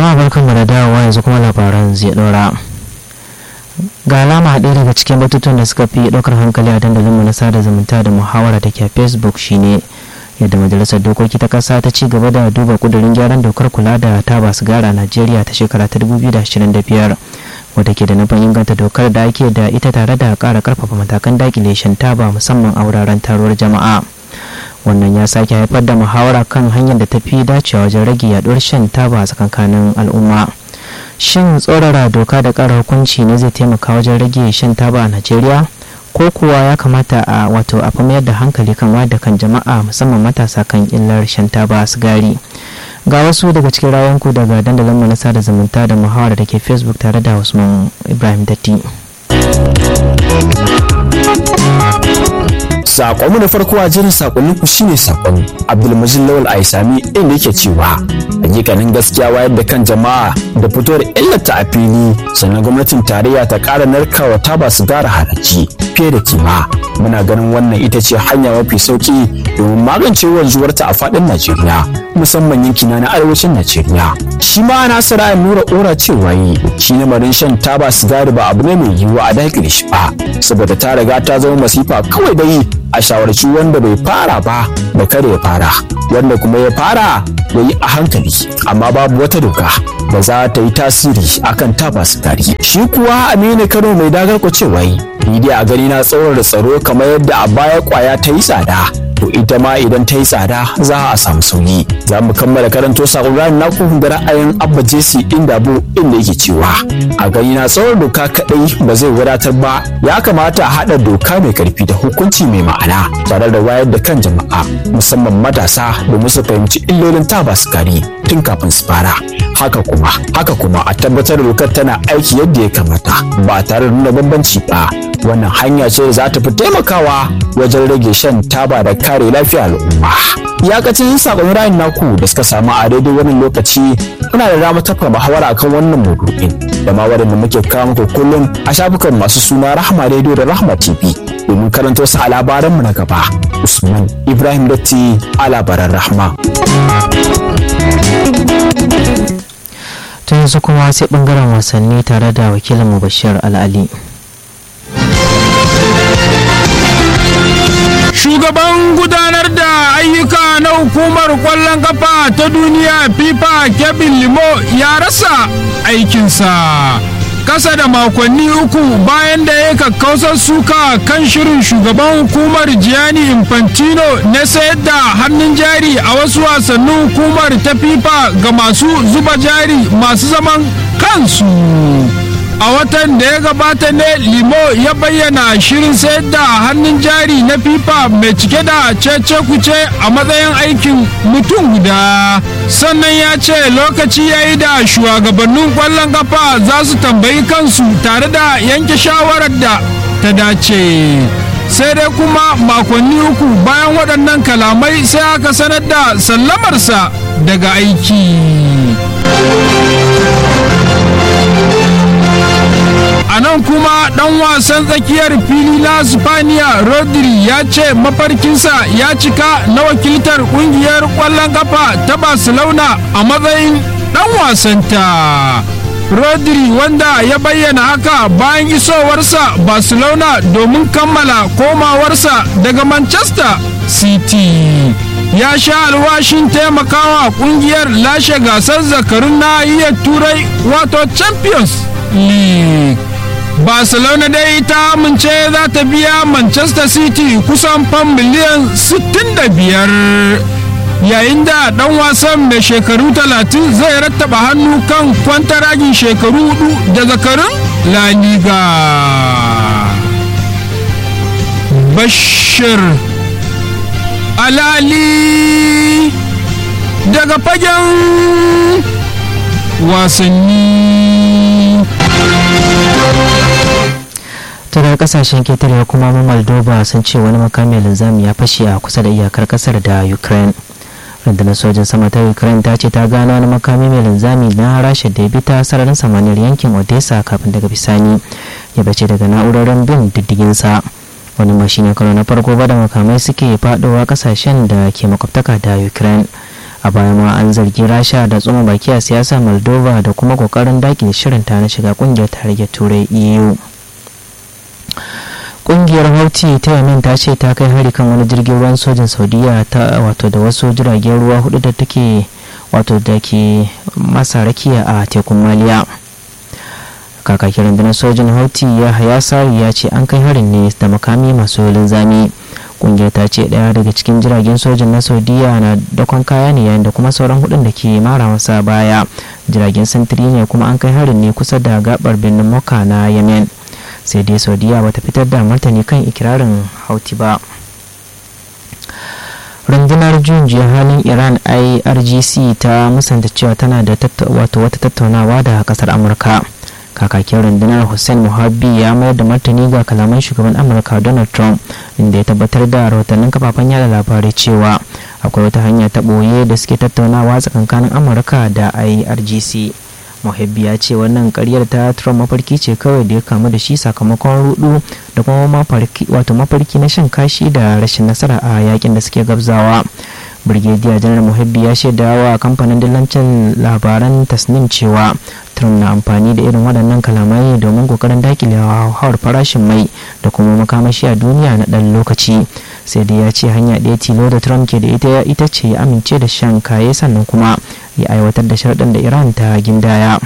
jama'a barkanmu da dawowa yanzu kuma labaran zai dora ga alama ɗaya daga cikin batutuwan da suka fi ɗaukar hankali a dandalinmu na sada zumunta da muhawara da ke a facebook shine yadda majalisar dokoki ta ƙasa ta ci gaba da duba kudurin gyaran dokar kula da taba sigara a najeriya ta shekara ta 2025 wadda ke da nufin inganta dokar da ake da ita tare da ƙara ƙarfafa matakan dakile shan taba musamman a wuraren taruwar jama'a wannan ya sake haifar da muhawara kan hanyar da ta fi dacewa wajen rage yaduwar shan taba a tsakankanin al'umma shin tsorara doka da ƙara hukunci ne zai taimaka wajen rage shan taba a najeriya ko kuwa ya kamata a wato a mayar da hankali kan wayar da kan jama'a musamman matasa kan illar shan taba sigari ga wasu daga cikin rawanku daga dandalin mu na sada zumunta da muhawara da ke facebook tare da usman ibrahim datti Sakonmu na farko a jerin sakonnin ku shine sakon Abdulmajid Lawal Aisami inda yake cewa hakikanin gaskiya wayar da kan jama'a da fito da illata a fili sannan gwamnatin tarayya ta ƙara narkawa ta ba su gara haraji fiye da kima muna ganin wannan ita ce hanya mafi sauki domin magance wanzuwarta a faɗin Najeriya musamman yankina na arewacin Najeriya shi ma Nasir Ayan Nura Ora cewa yi shi lamarin shan taba sigari ba abu ne mai yiwuwa a dakile shi ba saboda ta riga ta zama masifa kawai da yi a shawarci wanda bai fara ba da kada ya fara wanda kuma ya fara ya yi a hankali amma babu wata doka da za ta yi tasiri akan taba sigari shi kuwa aminu kano mai dagar cewa yi ni dai a gani na tsawon da tsaro kamar yadda a baya kwaya ta yi tsada to ita ma idan ta yi tsada za a samu sauyi za mu kammala karanto sakon ranar naku da ra'ayin abba jesi inda bu inda yake cewa a gani na tsawon doka kadai ba zai wadatar ba ya kamata a haɗa doka mai karfi da hukunci mai ma'ana tare da wayar da kan jama'a musamman matasa domin su fahimci illolin taba sukari tun kafin su fara haka kuma haka kuma a tabbatar da dokar tana aiki yadda ya kamata ba tare da nuna bambanci ba wannan hanya ce da za ta fi taimakawa wajen rage shan taba da kare lafiyar al'umma iyakacin sakon ra'ayin naku da suka samu a daidai wannan lokaci kuna da dama tafa muhawara akan wannan maudu'in da ma waɗanda muke kawo muku kullum a shafukan masu suna rahma radio da rahma tv domin karanta su a labaranmu na gaba usman ibrahim datti a labaran rahma tun yanzu kuma sai bangaren wasanni tare da wakilin mu bashir al'ali shugaban gudanar da ayyuka na hukumar kwallon kafa ta duniya fifa kevin limo ya rasa aikinsa kasa da makonni uku bayan da ya kakkausar suka kan shirin shugaban hukumar gianni infantino na sayar da hannun jari a wasu wasannin hukumar ta fifa ga masu zuba jari masu zaman kansu a watan da ya gabata ne limo ya bayyana shirin sayar da hannun jari na fifa mai cike da cece kuce a matsayin aikin mutum guda sannan ya ce lokaci ya yi da shugabannin kwallon kafa za su tambayi kansu tare da yanke shawarar da ta dace sai dai kuma makonni uku bayan waɗannan kalamai sai aka sanar da sallamarsa daga aiki a nan kuma dan wasan tsakiyar fili na spaniya rodri ya ce mafarkinsa ya cika na wakiltar kungiyar kwallon kafa ta barcelona a matsayin dan wasanta rodri wanda ya bayyana haka bayan isowarsa barcelona domin kammala komawarsa daga manchester city ya sha alwashin taimakawa kungiyar lashe gasar zakarun nahiyar turai wato champions league barcelona dai ta amince za ta biya manchester city kusan fam miliyan 65 yayin da dan wasan mai shekaru 30 zai rattaba hannu kan kwantaragin shekaru hudu da zakarun la liga bashir alali daga fagen wasanni tana kasashen ketare kuma moldova sun ce wani makamin linzami ya fashe a kusa da iyakar kasar da ukraine rundunar sojin sama ta ukraine ta ce ta gano wani makami mai linzami na rasha da ya bi ta sararin samaniyar yankin odessa kafin daga bisani ya bace daga na'urorin bin diddiginsa wani mashi ne karo na farko ba da makamai suke fadowa kasashen da ke makwabtaka da ukraine a baya ma an zargi rasha da tsoma baki a siyasar moldova da kuma kokarin dakile shirinta na shiga kungiyar tarayyar turai eu kungiyar hauti ta yamin ta ce ta kai hari kan wani jirgin ruwan sojin saudiya ta wato da wasu jiragen ruwa hudu da take wato da ke masa rakiya a tekun maliya kakakin rundunar sojin hauti ya haya sari ya ce an kai harin ne da makami masu linzami kungiyar ta ce daya daga cikin jiragen sojin na saudiya na dakon kaya ne yayin da kuma sauran hudun da ke mara masa baya jiragen sintiri ne kuma an kai harin ne kusa da gabar birnin moka na yemen sai dai saudiya bata fitar da martani kan ikirarin hauti ba rundunar juyin halin iran irgc ta musanta cewa tana da wato wata tattaunawa da kasar amurka kakakin rundunar hussein muhabbi ya mayar da martani ga kalaman shugaban amurka donald trump inda ya tabbatar da rahotannin kafafen yada labarai cewa akwai wata hanya ta ɓoye da suke tattaunawa tsakankanin amurka da irgc muhabbi ya ce wannan karyar ta trump mafarki ce kawai da ya kamu da shi sakamakon rudu da kuma mafarki wato mafarki na shan kashi da rashin nasara a yakin da suke gabzawa brigadier janar muhabbi ya shaida wa kamfanin dillancin labaran tasnim cewa trump na amfani da irin waɗannan kalamai domin kokarin dakile hauhawar farashin mai da kuma makamashi a duniya na ɗan lokaci sai dai ya ce hanya ɗaya tilo da trump ke da ita ita ce ya amince da shan kaye sannan kuma ya aiwatar da sharɗin da iran ta gindaya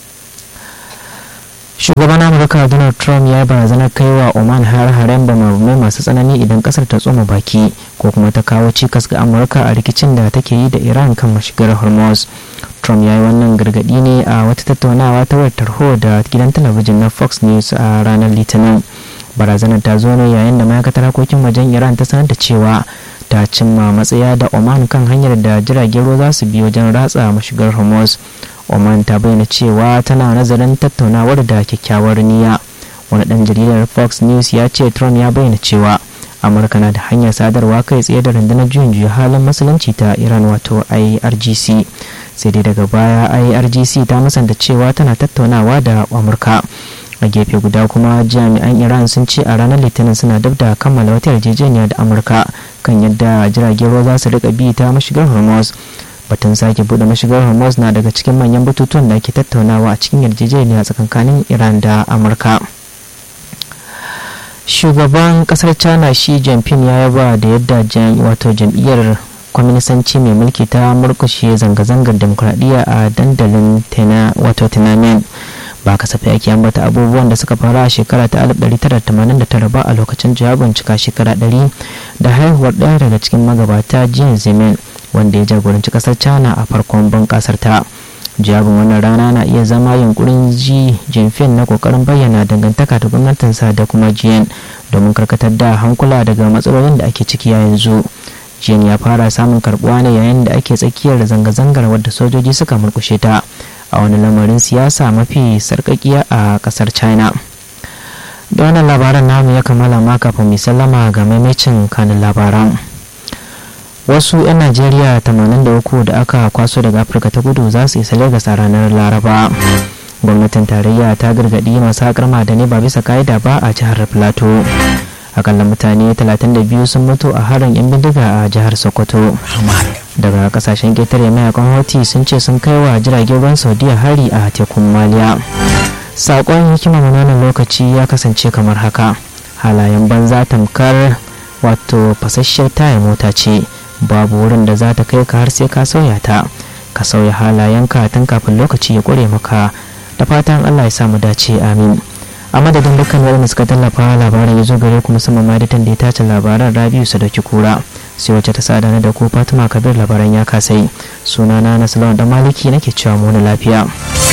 shugaban amurka donald trump ya barazanar kai wa oman har-haren bamamai masu tsanani idan kasar ta tsoma baki ko kuma ta kawo cikas ga amurka a rikicin da take yi da iran kan mashigar hormuz trump ya yi wannan gargadi ne a wata tattaunawa ta wayar tarho da gidan talabijin na fox news a ranar litinin barazanar ta zo ne yayin da ma'aikatar harkokin wajen iran ta sanar da cewa ta cimma matsaya da oman kan hanyar da jiragen ruwa za su bi wajen ratsa mashigar hormuz oman ta bayyana cewa tana nazarin tattaunawar da kyakkyawar niyya wani dan jaridar fox news ya ce trump ya bayyana cewa amurka na da hanyar sadarwa kai tsaye da rundunar juyin juya halin musulunci ta iran wato irgc sai dai daga baya irgc ta musanta cewa tana tattaunawa da amurka a gefe guda kuma jami'an iran sun ce a ranar litinin suna dab da kammala wata yarjejeniya da amurka kan yadda jiragen ruwa za su rika bi ta mashigar hormuz batun sake bude mashigar hormuz na daga cikin manyan batutuwan da ake tattaunawa a cikin yarjejeniya tsakankanin iran da amurka shugaban kasar china shi jinping ya yaba da yadda wato jam'iyyar kwaminisanci mai mulki ta murkushe zanga-zangar demokuraɗiyya a dandalin wato tiananmen ba kasafai ake ambata abubuwan da suka fara a shekara ta 1989 ba a lokacin jawabin cika shekara 100 da haihuwar ɗaya daga cikin magabata jin zemin wanda ya jagoranci kasar china a farkon bunƙasar ta jawabin wannan rana na iya zama yunkurin ji jinfin na kokarin bayyana dangantaka da gwamnatinsa da kuma jiyan domin karkatar da hankula daga matsalolin da ake ciki yanzu jiyan ya fara samun karbuwa ne yayin da ake tsakiyar zanga-zangar wadda sojoji suka murkushe ta a wani lamarin siyasa mafi sarkakiya a kasar china da wannan labaran namu ya kammala ma kafin mai sallama ga maimacin kanin labaran wasu 'yan najeriya 83 da aka kwaso daga afirka ta kudu za su isa lagos a ranar laraba gwamnatin tarayya ta gargaɗi masu haƙar ma'adanai ba bisa ka'ida ba a jihar plateau akalla mutane 32 sun mutu a harin 'yan bindiga a jihar sokoto daga kasashen ƙetare mayakan hoti sun ce sun kai wa jiragen ruwan saudiya hari a tekun maliya saƙon hikimar wannan lokaci ya kasance kamar haka halayen banza tamkar wato fasasshiyar taya mota ce babu wurin da za ta kai ka har sai ka sauya ta ka sauya halayenka tun kafin lokaci ya ƙure maka da fatan allah ya samu dace amin a madadin dukkan waɗanda suka tallafa labarin ya zo gare ku musamman ma da ya tace labaran rabiu sadauki kura sai wacce ta sada na da ku fatima kabir labaran ya kasai sunana na salon dan maliki nake cewa mu lafiya